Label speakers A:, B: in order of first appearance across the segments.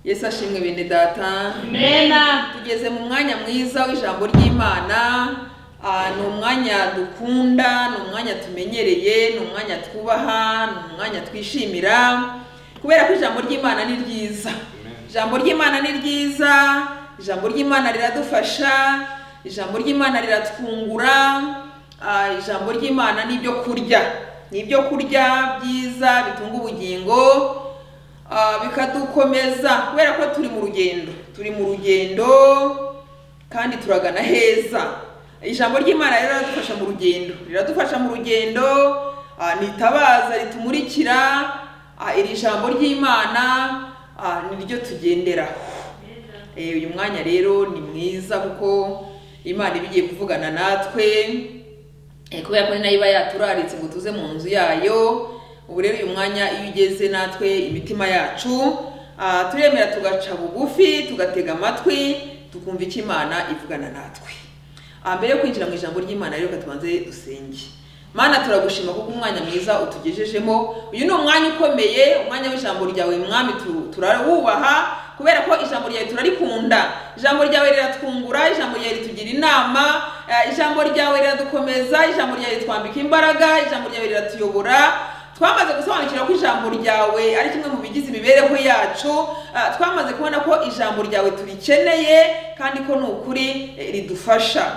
A: yesu ashimwe bene data
B: Amen.
A: tugeze mu mwanya mwiza w'ijambo ry'imana Ah, ni umwanya dukunda ni umwanya tumenyereye ni umwanya twubaha ni umwanya twishimira kubera ko ijambo ry'imana ni ryiza ijambo ry'imana ni ryiza ijambo ry'imana riradufasha ijambo ry'imana riratwungura Ah, ijambo ry'imana ni ibyo kurya ni ibyo kurya byiza bitunga ubugingo Ah, bikadukomeza kubera ko turi mu rugendo turi mu rugendo kandi turagana heza ijambo ry'imana rero riradufasha mu rugendo riradufasha mu rugendo ah, ni itabaza ritumurikira ah, iri jambo ry'imana ah, ni ryo tugenderaho Eh, uyu mwanya rero ni mwiza kuko imana iba igiye kuvugana natwe eh, kubera ko ni nayo iba yaturaritse ngo tuze mu nzu yayo ubu rero uyu mwanya iyo ugeze natwe imitima yacu ah, turemera tugaca bugufi tugatega amatwi tukumva icyo imana ivugana natwe Ah, mbere yo kwinjira mu ijambo ry'imana rero reka tubanze dusenge mana turagushima kuko umwanya mwiza utugejejemo uyu ni umwanya ukomeye umwanya w'ijambo ryawe mwami tu- turawubaha kubera ko ijambo ryawe turarikunda ijambo ryawe riratwungura ijambo ryawe ritugira inama eh, ijambo ryawe riradukomeza ijambo ryawe ritwambika imbaraga ijambo ryawe riratuyobora twamaze gusobanukirwa ko ijambo ryawe ari kimwe mu bigize imibereho yacu ah, twamaze kubona ko ijambo ryawe turikeneye kandi ko ni ukuri eh, ridufasha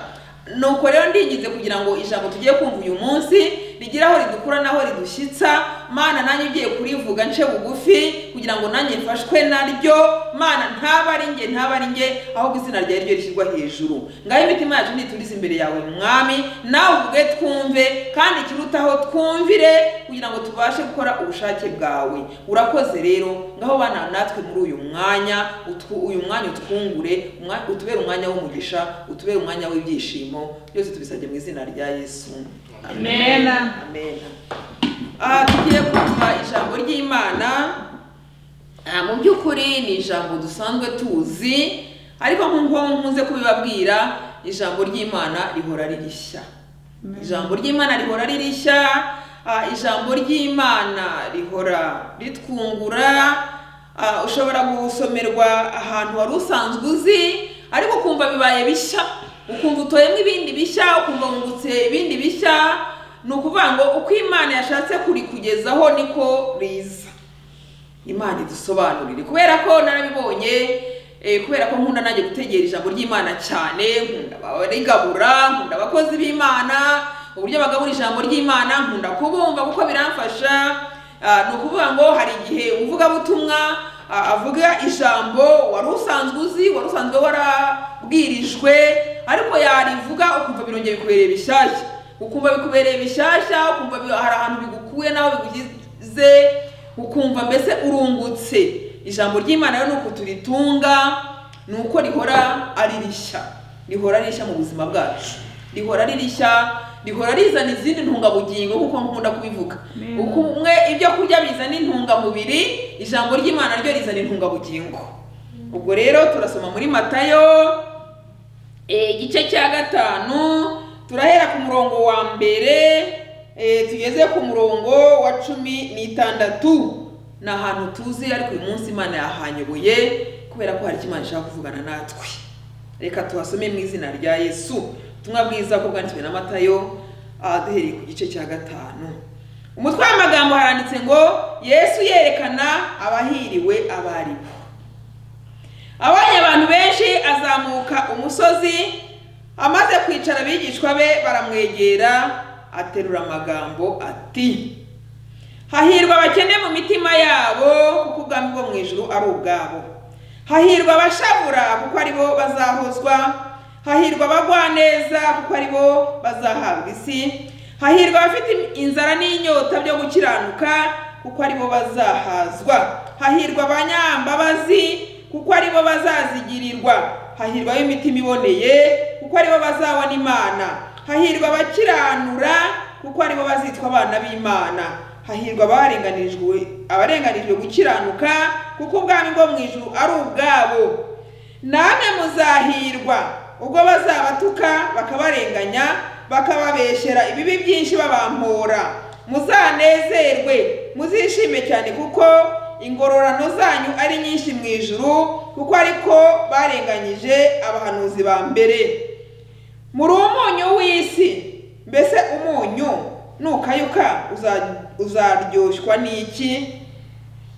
A: nuko rero ndinginze kugira ngo ijambo tugiye kumva uyu munsi rigire aho ridukura n'aho ridushyitsa mana nanjye ugiye kurivuga nce bugufi kugira ngo nanjye mfashwe naryo mana ntaba ari nge ntaba ari nge ahubwo izina ryawe ryo rishyirwa hejuru ngaho imitima yacu niturize imbere yawe mwami nawe ubwe twumve kandi ikirutaho twumvire kugira ngo tubashe gukora ubushake bwawe urakoze rero ngaho bana natwe muri uyu mwanya utwu- uyu mwanya utwungure umwa- utubere umwanya w'umugisha utubere umwanya w'ibyishimo byose tubisabye mu izina rya yesu
B: Amen.
A: amen Ah, tugiye kumva ijambo ry'imana Ah, mu by'ukuri ni ijambo dusanzwe tuzi ariko nk'uko nkunze kubibabwira ijambo ry'imana rihora ari rishya ijambo ry'imana rihora ari rishya ah, ijambo ry'imana rihora ritwungura ah, ushobora gusomerwa ahantu wari usanzwe uzi ariko ukumva bibaye bishya ukumva utoyemo ibindi bishya ukumva wungutse ibindi bishya ni ukuvuga ngo uko imana yashatse kurikugezaho niko riza imana idusobanurire kubera ko narabibonye eh, kubera ko nkunda nanjye gutegera ijambo ry'imana cyane nkunda abarigabura nkunda abakozi b'imana uburyo bagabura ijambo ry'imana nkunda kubumva kuko biramfasha Ah, ni ukuvuga ngo hari igihe umuvugabutumwa ah, avuga ijambo wari usanzwe uzi wari usanzwe warabwirijwe ariko yarivuga ukumva birongeye bikubereye bishyashya ukumva bikubereye bishyashya ukumva bi- hari ahantu bigukuye n'aho bigugize ukumva mbese urungutse ijambo ry'imana rero ni uko turitunga ni uko rihora ari rishya rihora ari rishya mu buzima bwacu rihora ari rishya rihora rizana izindi ntungabugingo nk'uko nkunda kubivuga
B: Amen.
A: uko umwe ibyo kurya bizana intungamubiri ijambo ry'imana ryo rizana intungabugingo ubwo rero turasoma muri matayo Eh, igice cya gatanu turahera ku murongo wa mbere eh, tugeze ku murongo wa cumi n'itandatu ni ahantu tuzi ariko uyu munsi imana yahanyoboye kubera ko hari icyo imana ishaka kuvugana natwe reka tuhasome mu izina rya yesu ubutumwa bwiza ko bwanditswe na matayo ah, duhereye ku gice cya gatanu umutwe w'amagambo haranditse ngo yesu yerekana abahiriwe abo ari bo abonye abantu benshi azamuka umusozi amaze kwicara abigishwa be baramwegera aterura amagambo ati hahirwa abakene mu mitima yabo kuko ubwami bwo mu ijuru ari ubwabo hahirwa abashabura kuko ari bo bazahozwa hahirwa abagwaneza kuko ari bo bazahabwa isi hahirwa abafite inzara n'inyota byo gukiranuka kuko ari bo bazahazwa hahirwa abanyambabazi kuko ari bo bazazigirirwa hahirwa ab'imitima iboneye kuko ari bo bazabona imana hahirwa abakiranura kuko ari bo bazitwa abana b'imana hahirwa abarenganijwe abarenganijwe gukiranuka kuko ubwami bwo mu ijuru ari ubwabo namwe muzahirwa ubwo bazabatuka bakabarenganya bakababeshyera ibibi byinshi babampora muzanezerwe muzishime cyane kuko ingororano zanyu ari nyinshi mu ijuru kuko ariko barenganyije abahanuzi ba mbere muri umunyu w'isi mbese umunyu nukayuka uza- uzaryoshwa n'iki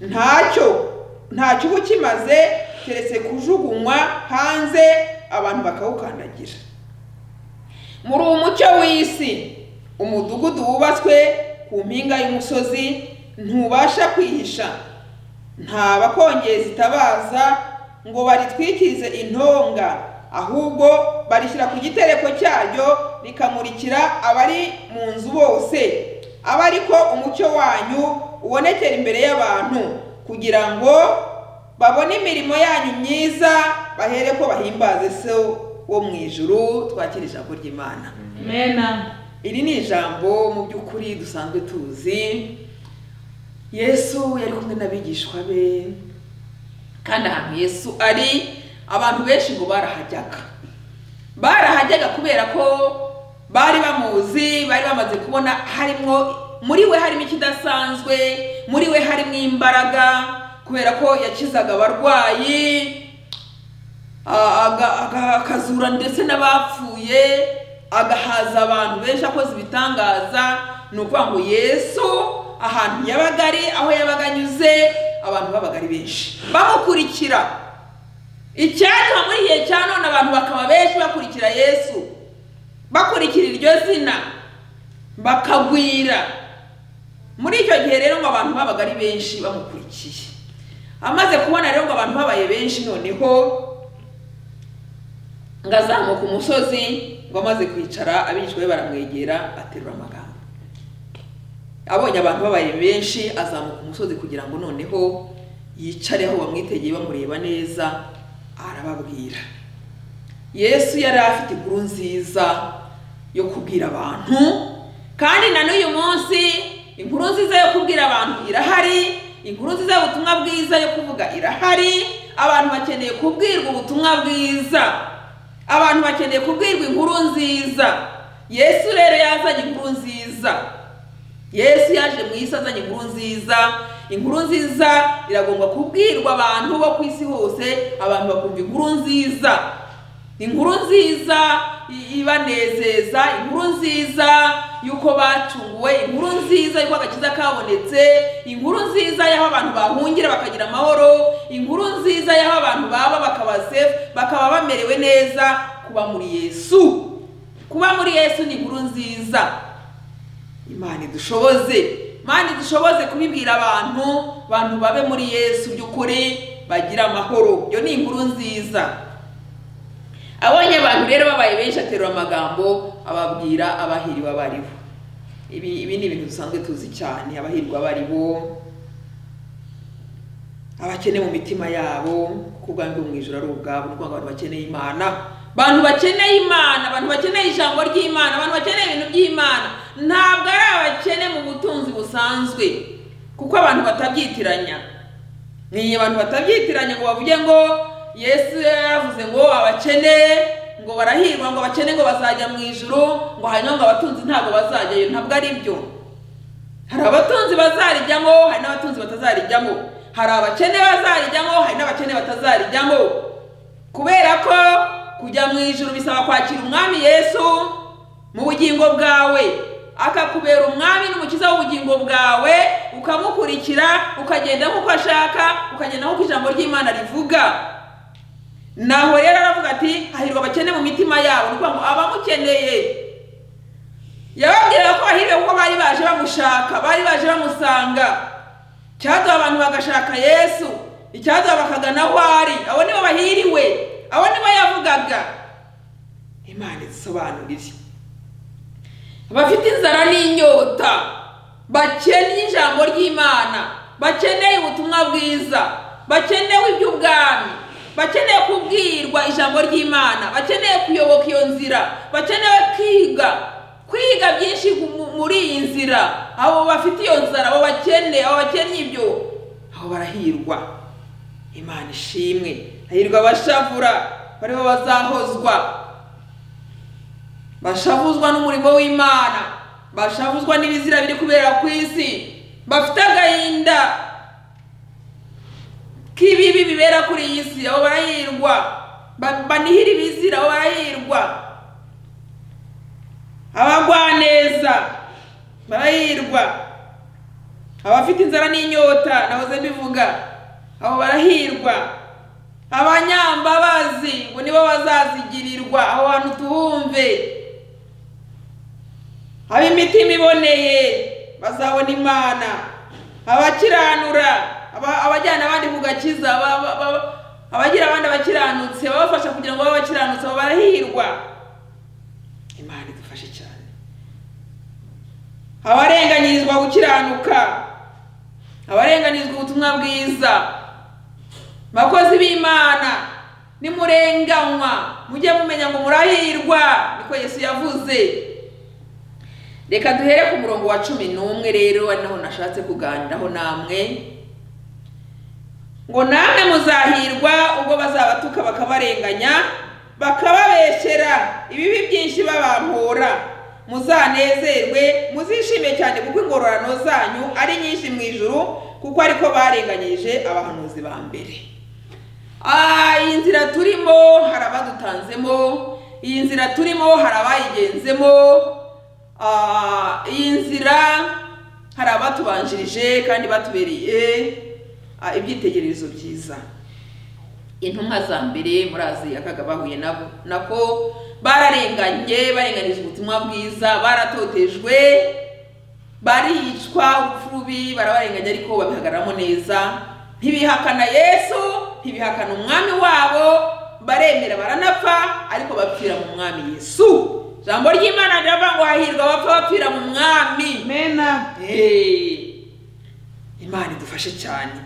A: ntacyo ntacyo uba ukimaze keretse kujugunywa hanze abantu bakawukandagira muri uwo mucyo w'isi umudugudu wubatswe ku mpinga y'umusozi ntubasha kwihisha nta bakongeza itabaza ngo baritwikirize intonga ahubwo barishyira ku gitereko cyaryo rikamurikira abari mu nzu bose abe ariko umucyo wanyu ubonekera imbere y'abantu kugira ngo babone imirimo yanyu myiza bahere ko bahimbaze se wo mu ijuru twakira ijambo ry'imana
B: Amena.
A: iri ni ijambo mu by'ukuri dusanzwe tuzi yesu yari kumwe n'abigishwa be kandi ahantu yesu ari abantu benshi ngo barahajyaga barahajyaga kubera ko bari bamuzi bari bamaze kubona harimo muri we harimo ikidasanzwe muri we harimo imbaraga kubera ko yakizaga abarwayi a- aga- aga- akazura ndetse n'abapfuye agahaza abantu benshi akoze ibitangaza ni ukuvuga ngo yesu ahantu yabaga ari aho yabaga anyuze abantu babaga ari benshi bamukurikira icyatuma muri igihe cya none abantu bakaba benshi bakurikira yesu bakurikira iryo zina bakagwira muri icyo gihe rero ngo abantu babaga ari benshi bamukurikiye amaze kubona rero ngo abantu babaye benshi noneho ngo azamuka umusozi ngo amaze kwicara abigishwa be baramwegera aterura amagambo abonye abantu babaye benshi azamuka umusozi kugira ngo noneho yicare aho bamwitegeye bamureba neza arababwira yesu yari afite inkuru nziza yo kubwira abantu kandi na n'uyu munsi inkuru nziza yo kubwira abantu irahari inkuru nziza y'ubutumwa bwiza yo kuvuga irahari abantu bakeneye kubwirwa ubutumwa bwiza abantu bakeneye kubwirwa inkuru nziza yesu rero yazanye inkuru nziza yesu yaje mu isi azanye inkuru nziza inkuru nziza iragomba kubwirwa abantu bo ku isi hose abantu bakumva inkuru nziza inkuru nziza i- ibanezeza inkuru nziza y'uko bacunguwe inkuru nziza y'uko agakiza kabonetse inkuru nziza y'aho abantu bahungira bakagira amahoro inkuru nziza y'aho abantu baba bakaba safe bakaba bamerewe neza kuba muri yesu kuba muri yesu ni inkuru nziza imana idushoboze imana idushoboze kubibwira abantu abantu babe muri yesu by'ukuri bagira amahoro iyo ni inkuru nziza abonye abantu rero babaye benshi aterura amagambo ababwira abahiriwe abaribo ibi, ibi ni ibintu dusanzwe tuzi cyane abahirwa abaribo abakene mu mitima yabo kuko ubwami bwo mu ijoro ari ubwabo ni ukuvuga ngo abantu bakeneye imana abantu bakeneye imana abantu bakeneye ijambo ry'imana abantu bakeneye ibintu by'imana ntabwo ari abakene mu butunzi busanzwe kuko abantu batabyitiranya ni abantu batabyitiranya ngo bavuge ngo yesu yaravuze ngo abakene ngo barahirwa ngo abakene ngo bazajya mu ijuru ngo hanyuma ngo abatunzi ntabwo bazajyayo ntabwo ari byo hari abatunzi bazarijyamo hari n'abatunzi batazarijyamo hari abakene bazarijyamo hari n'abakene batazarijyamo kubera ko kujya mu ijuru bisaba kwakira umwami yesu mu bugingo bwawe akakubera umwami n'umukiza w'ubugingo bwawe ukamukurikira ukagenda nk'uko ashaka ukagenda nk'uko ijambo ry'imana rivuga naho rero aravuga ati hahirwa abakene mu mitima yabo ni ukuvuga ngo abamukeneye yababwiraga ko bahiriwe kuko bari baje bamushaka bari baje bamusanga icyaduha abantu bagashaka yesu icyaduha bakagana aho ari abo nibo bahiriwe abo nibo yavugaga imana idusobanurire abafite inzara n'inyota bakeneye ijambo ry'imana bakeneye ubutumwa bwiza bakenewe iby'ubwami bakeneye kubwirwa ijambo ry'imana bakeneye kuyoboka iyo nzira bakeneye kwiga kwiga byinshi mu- muri iyi nzira abo bafite iyo nzara abo bakeneye abo bakeneye ibyo abo barahirwa imana ishimwe hahirwa abashavura baribo bazahozwa bashavuzwa n'umurimo w'imana bashavuzwa n'ibizira biri kubera ku isi bafite agahinda k'ibibi bibera kuri iyi si abo barahirwa Ba- banihire ibizira abo barahirwa abagwaneza barahirwa abafite inzara n'inyota nahoze mbivuga abo barahirwa abanyambabazi ngo nibo bazazigirirwa aho hantu tuhumve ab'imitima iboneye bazabona imana abakiranura aba- abajyana abandi ku gakiza aba- aba- aba- abagira abandi abakiranutse babafasha kugira ngo babe abakiranutse abo barahirwa imana idufashe cyane abarenganyirizwa gukiranuka abarenganyirizwa ubutumwa bwiza bakozi b'imana nimurenganywa mujye mumenya ngo murahirwa niko yesu yavuze reka duhere ku murongo wa cumi n'umwe rero ari naho nashatse kuganiraho namwe ngo namwe muzahirwa ubwo bazabatuka bakabarenganya bakababeshyera ibibi byinshi babampora muzanezerwe muzishime cyane kuko ingororano zanyu ari nyinshi mu ijuru kuko ariko barenganyije abahanuzi ba mbere Ah, iyi nzira turimo hari abadutanzemo iyi nzira turimo hari abayigenzemo ah, iyi nzira hari abatubanjirije kandi batubereye ah, ibyitegererezo byiza intumwa za mbere muri akaga bahuye nabo nako bararenganye barenganijwe ubutumwa bwiza baratotejwe baricwa urupfu rubi barabarenganya ariko babihagararamo neza ntibihakana yesu ntibihakana umwami wabo baremera baranapfa ariko bapfira mu mwami yesu ijambo ry'imana riravuga ngo hahirwa abapfa bapfira mu mwami
B: Mena.
A: Hey! imana idufashe cyane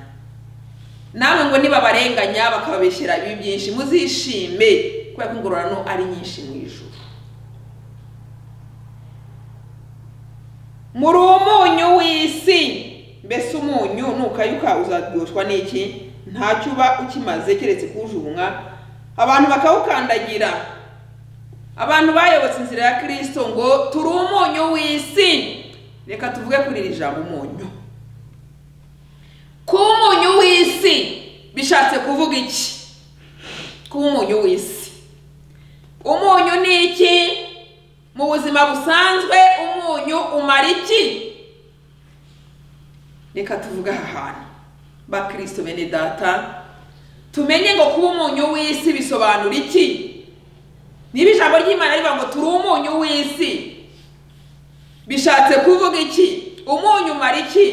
A: namwe ngo nibabarenganya bakababeshyira ibibi byinshi muzishime kubera ko ingororano ari nyinshi mu ijuru muri umunyu w'isi mbese umunyu nukayuka uzaryoshwa n'iki ntacyo uba ukimaze keretse kuwujumwa abantu bakawukandagira abantu bayobotse inzira ya kirisito ngo turi umunyu w'isi reka tuvuge kuri iri jambo umunyu kuba umunyu w'isi bishatse kuvuga iki kuba umunyu w'isi umunyu ni iki mu buzima busanzwe umunyu umara iki reka tuvuge aha hantu bakristo bene data tumenye ngo kuba umunyu w'isi bisobanura iki niba ijambo ry'imana rivuga ngo turi umunyu w'isi bishatse kuvuga iki umunyu umara iki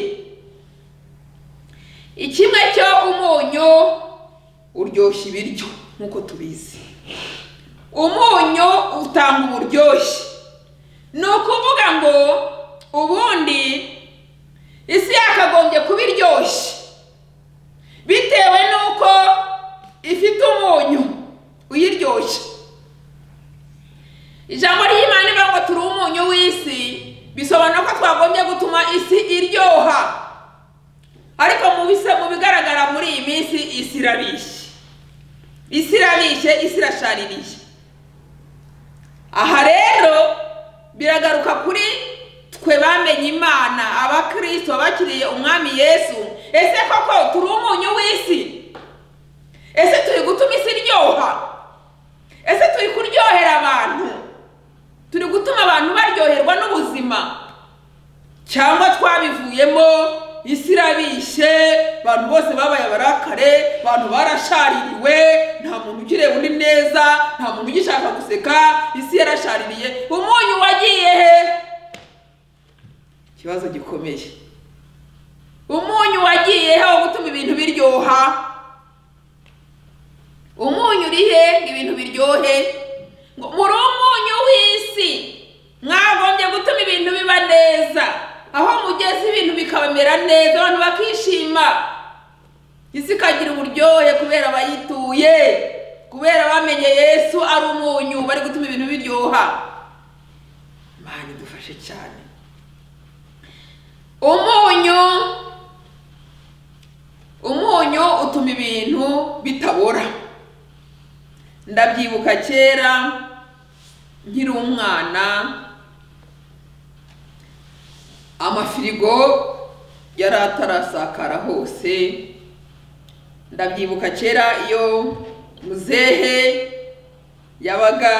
A: ikimwe cyo umunyu uryoshya ibiryo nk'uko tubizi umunyu utanga uburyoshye ni ukuvuga ngo ubundi isi yakagombye kuba iryoshye bitewe n'uko ifite umunyu uyiryoshya ijambo ry'imana rivuga ngo turi umunyu w'isi bisobanura ko twagombye gutuma isi iryoha ariko mu bisa mu bigaragara muri iyi minsi isi irabishye isi irabishye isi irashaririye aha rero biragaruka kuri twe bamenye imana abakristo bakiriye umwami yesu ese koko turi umunyu w'isi ese turi gutuma isi iryoha ese turi kuryohera abantu turi gutuma abantu baryoherwa n'ubuzima cyangwa twabivuyemo isi irabishye abantu bose babaye abarakare abantu barashaririwe nta muntu ukireba undi neza nta muntu ugishaka guseka isi yarashaririye umunyu wagiye he ikibazo gikomeye umunyu wagiye he wo gutuma ibintu biryoha umunyu uri he ngo ibintu biryohe ngo muri umunyu w'isi mwagombye gutuma ibintu biba neza aho mugeze ibintu bikamera neza abantu bakishima isi ikagira uburyohe kubera abayituye kubera bamenye yesu ari umunyu bari gutuma ibintu biryoha imana idufashe cyane umunyu umunyu utuma ibintu bitabora ndabyibuka kera nkiri umwana amafirigo yari atarasakara hose ndabyibuka kera iyo muzehe yabaga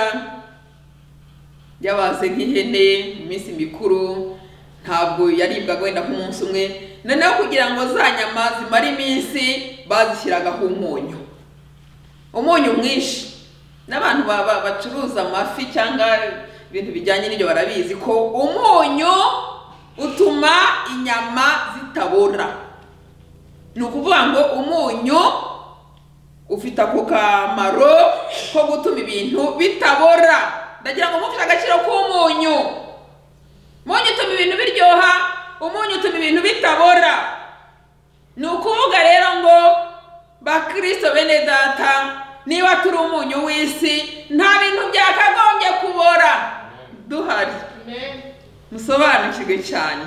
A: yabaze nk'ihene mu minsi mikuru ntabwo yaribwaga wenda nk'umunsi umwe noneho kugira ngo za nyama zimare iminsi bazishyiragaho umunyu umunyu mwinshi n'abantu ba- ba- bacuruza amafi cyangwa ibintu bijyanye n'ibyo barabizi ko umunyu utuma inyama zitabora ni ukuvuga ngo umunyu ufite ako kamaro ko gutuma ibintu bitabora ndagira ngo mufite agaciro k'umunyu umunyu utuma ibintu biryoha umunyu utuma ibintu bitabora ni ukuvuga rero ngo bakristo bene data niba turi umunyu w'isi nta bintu byakagombye kubora duhari musobanukirwe cyane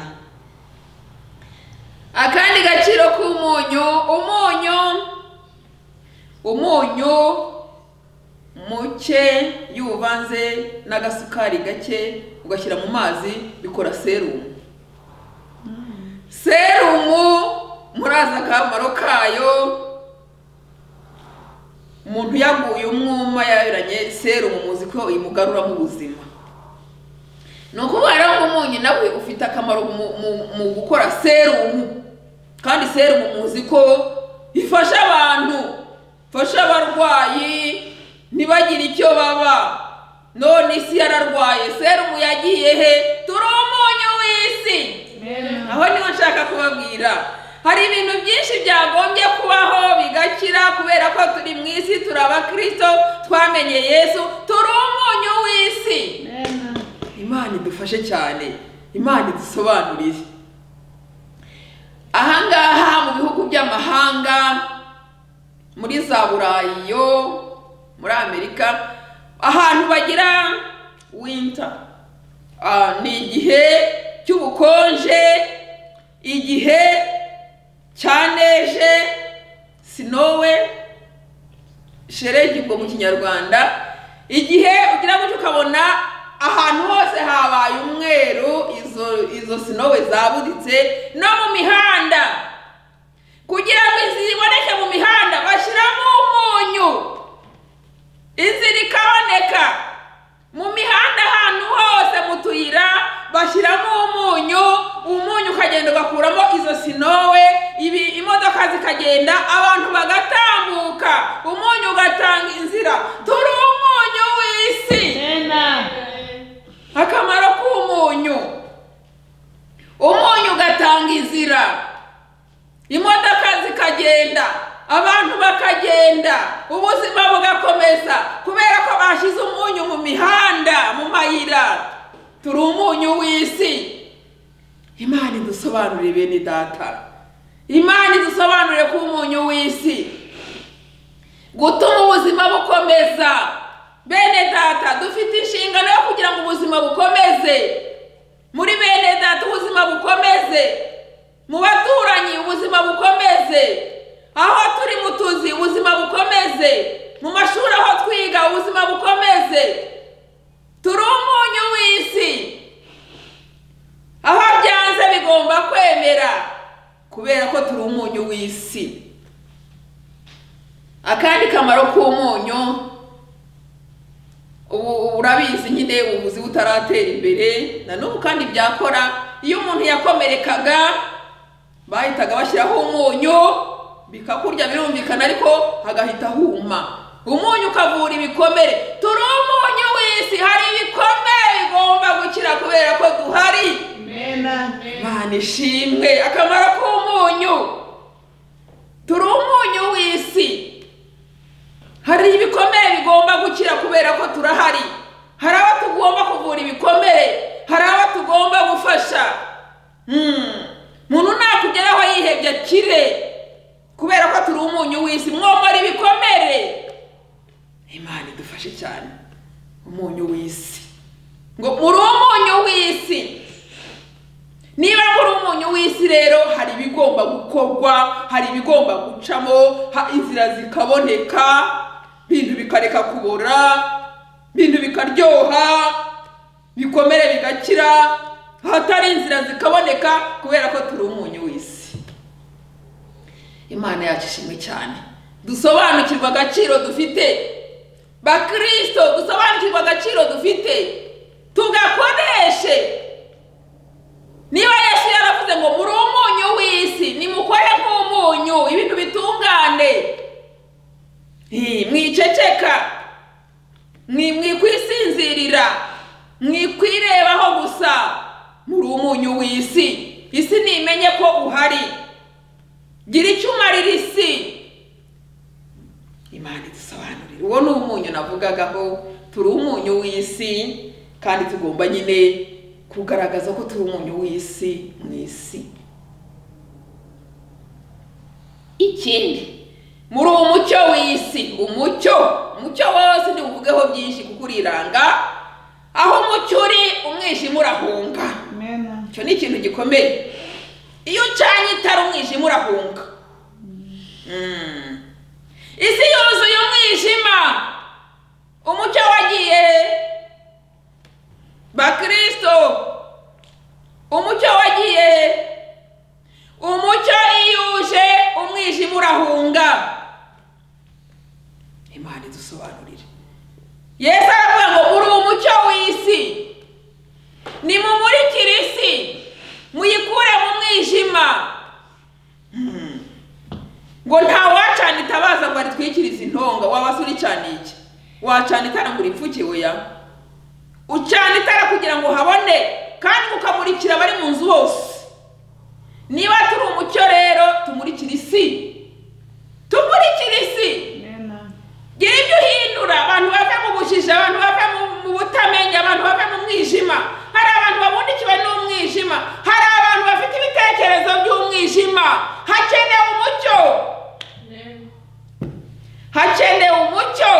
A: akandi gaciro k'umunyu umunyu umunyu muke iyo uvanze n'agasukari gake ugashyira mu mazi bikora serumu serumu murazi akamaro kayo umuntu yaguye umwuma yabiranye serumu muzi ko imugaruramo ubuzima ni ukuvuga rero ngo umunyu nawe ufite akamaro mu, mu, mu gukora serumu kandi serumu muzi ko ifasha abantu ifasha abarwayi ntibagire icyo baba none isi yararwaye serumu yagiye he turi umunyu w'isi aho niho nshaka kubabwira hari ibintu byinshi byagombye kubaho bigakira kubera ko turi mu isi turi abakristo twamenye yesu turi umunyu w'isi imana idufashe cyane imana idusobanurire ahangaha mu bihugu by'amahanga muri za burayi yo muri amerika ahantu bagira winter ah, ni igihe cy'ubukonje igihe cya neje sinowe sheregi ubwo mu kinyarwanda igihe ugira gutyo ukabona ahantu hose habaye umweru izo izo sinowe zabuditse no mu mihanda kugira ngo inzira iboneke mu mihanda bashyiramo umunyu inzira ikaboneka mu mihanda ahantu hose mu tuyira bashyiramo umunyu umunyu ukagenda ugakuramo izo sinowe ibi imodoka zikagenda abantu bagatambuka umunyu ugatanga inzira turi umunyu w'isi akamaro k'umunyu umunyu ugatanga inzira imodoka zikagenda abantu bakagenda ubuzima bugakomeza kubera ko bashyize umunyu mu mihanda mu mayira turi umunyu w'isi imana idusobanurire bene data imana idusobanurire ko umunyu w'isi gutuma ubuzima bukomeza bene data dufite inshingano yo kugira ngo ubuzima bukomeze muri bene data ubuzima bukomeze mu baturanyi ubuzima bukomeze aho turi mu tuzi ubuzima bukomeze mu mashuri aho twiga ubuzima bukomeze turi umunyu w'isi aho byanze bigomba kwemera kubera ko turi umunyu w'isi akandi kamaro k'umunyu ubu urabizi nyine ubuvuzi butaratera imbere na n'ubu kandi byakora iyo umuntu yakomerekaga bahitaga bashyiraho umunyu bikakurya birumvikana ariko hagahita huma umunyu ukavura ibikomere turi umunyu w'isi hari ibikomere bigomba gukira kubera ko duhari imana ishimwe akamaro k'umunyu turi umunyu w'isi hari ibikomere bigomba gukira kubera ko turahari hari abo tugomba kuvura ibikomere hari abo tugomba gufasha Hmm. umuntu nakugeraho yihebye akire kubera ko turi umunyu w'isi mwomora ibikomere imana idufashe cyane umunyu w'isi ngo muri umunyu w'isi niba muri umunyu w'isi rero hari ibigomba gukorwa hari ibigomba gucamo ha- inzira zikaboneka ibintu bikareka kubora ibintu bikaryoha ibikomere bigakira ahatari inzira zikaboneka kubera ko turi umunyu w'isi imana yacu ishimwe cyane dusobanukirwa agaciro dufite bakristo dusobanukirwa agaciro dufite tugakoreshe niba yesu yaravuze ngo muri umunyu w'isi nimukore nk'umunyu ibintu bitungane Hi, mwiceceka mwi- mwikwisinzirira mwikwirebaho gusa muri umunyu w'isi isi nimenye ko uhari gira icyo umarira isi imana idusobanurira uwo ni umunyu navugaga ko turi umunyu w'isi kandi tugomba nyine kugaragaza ko turi umunyu w'isi mu isi ikindi muri uwo mucyo w'isi umucyo umucyo wose ntiwuvugeho byinshi kuko uriranga aho umucyo uri umwijima urahunga
B: Amen.
A: icyo ni ikintu gikomeye iyo ucanye itara umwijima urahunga Mm. isi yuzuye umwijima umucyo wagiye he? bakristo umucyo wagiye he? umucyo iyo uje umwijima urahunga imana idusobanurire yesu aravuga ngo uri umucyo w'isi nimumurikire isi muyikure mu mwijima Mm. ngo nta wacana itabaza ngo aritwikirize intonga waba se uricana iki wacana itara ngo uripfuke oya ucana itara kugira ngo habone kandi ukamurikira abari mu nzu bose niba turi umucyo rero tumurikire isi tumurikire isi
B: Amen.
A: gira ibyo uhindura abantu bava mu bujiji abantu bava mu- mu butamenya abantu bava mu mwijima hari abantu babundikiwe n'umwijima hari abantu bafite ibitekerezo by'umwijima hakenewe umucyo hakenewe umucyo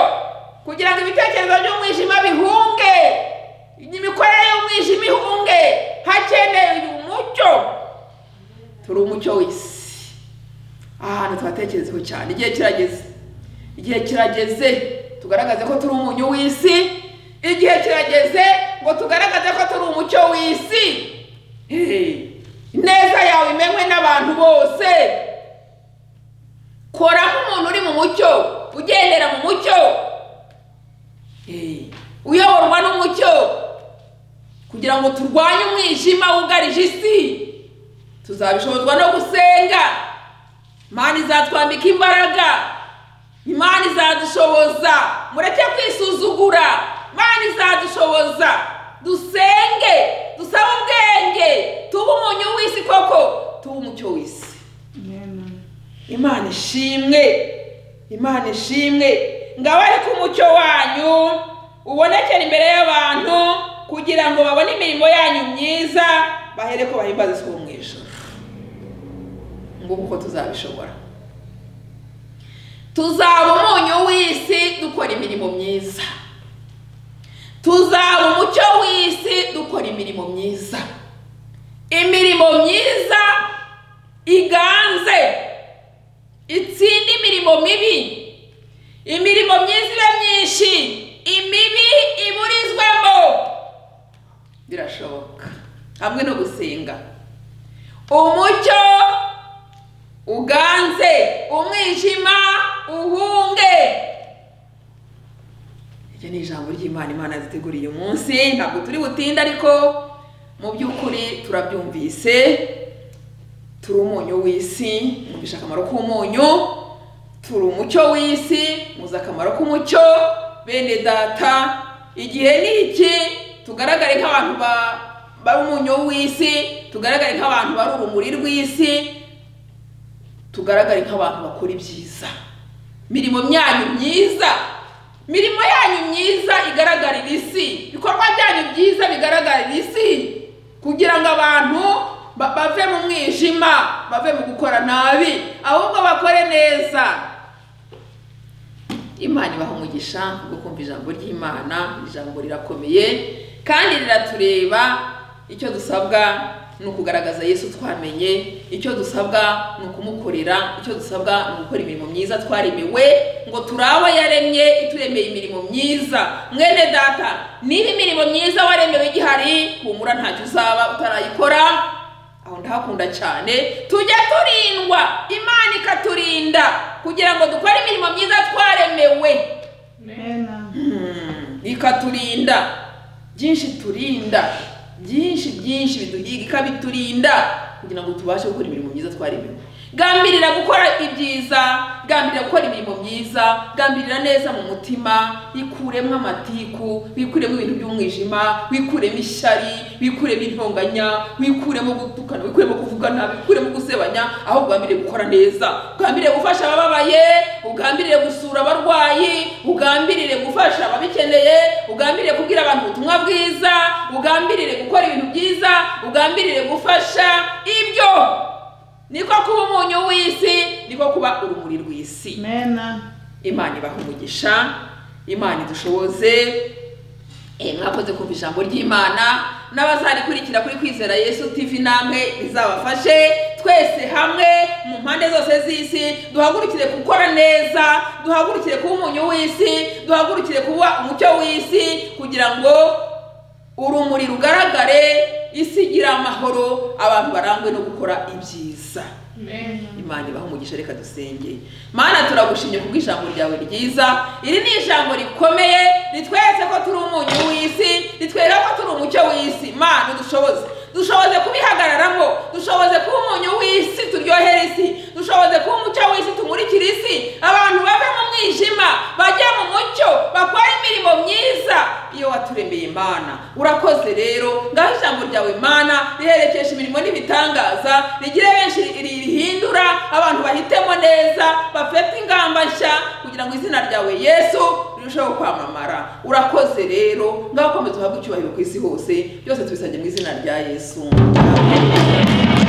A: kugira ngo ibitekerezo by'umwijima bihunge imikorere y'umwijima ihunge hakenewe umucyo turi umucyo w'isi ahantu tuhatekerezeho cyane igihe kirageze igihe kirageze tugaragaze ko turi umunyu w'isi igihe kirageze ngo tugaragaze ko turi umucyo w'isi Eh, ineza yawe imenywe n'abantu bose kora nk'umuntu uri mu mucyo ugendera mu mucyo Eh, uyoborwa n'umucyo kugira ngo turwanye umwijima wugarije isi tuzabishobozwa no gusenga imana izatwambika imbaraga imana izadushoboza mureke kwisuzugura imana izadushoboza dusenge dusabe ubwenge tube umunyu w'isi koko tube umucyo w'isi
B: Amen.
A: imana ishimwe imana ishimwe ngabo ariko umucyo wanyu ubonekere imbere y'abantu kugira ngo babone imirimo yanyu myiza bahere ko bahimbaza isuku mu ijoro nguko uko tuzabishobora tuzaba umunyu w'isi dukora imirimo myiza tuzaba umucyo w'isi dukora imirimo myiza imirimo myiza iganze itsinde imirimo mibi imirimo myiza ibe myinshi imibi iburizwamo birashoboka hamwe no gusenga umucyo uganze umwijima uhunge iryo ni ijambo ry'imana imana ziteguriye umunsi ntabwo turi butinde ariko mu by'ukuri turabyumvise turi umunyu w'isi mwumvisha akamaro k'umunyu turi umucyo w'isi muzi akamaro k'umucyo bene data igihe ni iki tugaragare nk'abantu ba- bari umunyu w'isi tugaragare nk'abantu bari urumuri rw'isi tugaragare nk'abantu bakora ibyiza mirimo myanyu myiza mirimo yanyu myiza igaragarira isi ibikorwa byanyu byiza bigaragarira isi kugira ngo abantu ba- bave mu mwijima bave mu gukora nabi ahubwo bakore neza imana ibaha umugisha wo kumva ijambo ry'imana ijambo rirakomeye kandi riratureba icyo dusabwa ni ukugaragaza yesu twamenye icyo dusabwa ni ukumukorera icyo dusabwa ni gukora imirimo myiza twaremewe ngo turi abo yaremye ituremeye imirimo myiza mwene data niba imirimo myiza waremewe igihari humura ntacyo uzaba utarayikora ahubwo aho ndahakunda cyane tujya turindwa imana ikaturinda kugira ngo dukore imirimo myiza twaremewe
B: Amen.
A: Hmm, ikaturinda byinshi turinda byinshi byinshi biduhiga ikabiturinda kugira ngo tubashe gukora imirimo myiza twaremewe gambirira gukora ibyiza gambirira gukora imirimo myiza gambirira neza mu mutima wikuremo amatiku wikuremo ibintu by'umwijima wikuremo ishyari wikuremo intonganya wikuremo gutukana wikuremo kuvuga nabi wikuremo gusebanya aho ugambiriye gukora neza ugambiriye gufasha abababaye ugambiriye gusura abarwayi ugambirire gufasha ababikeneye ugambirire kubwira abantu ubutumwa bwiza ugambirire gukora ibintu byiza ugambirire gufasha ibyo niko kuba umunyu w'isi niko kuba urumuri rw'isi
B: Amen.
A: imana ibaha umugisha imana idushoboze Eh, mwakoze kumva ijambo ry'imana n'abazarikurikira kuri kwizera yesu tv namwe rizabafashe twese hamwe mu mpande zose z'isi duhagurukire gukora neza duhagurukire kuba umunyu w'isi duhagurukire kuba umucyo w'isi kugira ngo urumuri rugaragare isi igire amahoro abantu barangwe no gukora ibyiza imana ibaho umugisha reka dusenge mana turagushimye kubw'ijambo ryawe ryiza iri ni ijambo rikomeye ritweretse ko turi umunyu w'isi ritwereka ko turi umucyo w'isi mana udushoboze dushoboze kubihagararamo dushoboze kuba umunyu w'isi turyohera isi dushoboze kuba umucyo w'isi tumurikira isi abantu bave mu mwijima bajye mu mucyo bakore imirimo myiza iyo waturemeye imana urakoze rero ngaho ijambo ryawe imana riherekesha imirimo n'ibitangaza rigire benshi ri- rihindura abantu bahitemo neza bafite ingamba nshya kugira ngo izina ryawe yesu rirusheho kwamamara urakoze rero ngaho komeza uhabwe icyubahiro ku isi hose byose tubisabye mu izina rya yesu Amen.